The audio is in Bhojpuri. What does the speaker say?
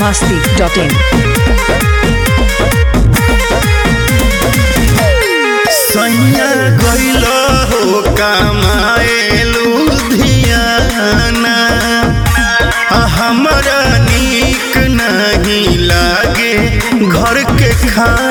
masti.in. सैया गइल हो कमाए लुधियाना हमरा नीक नहीं लागे घर के खाना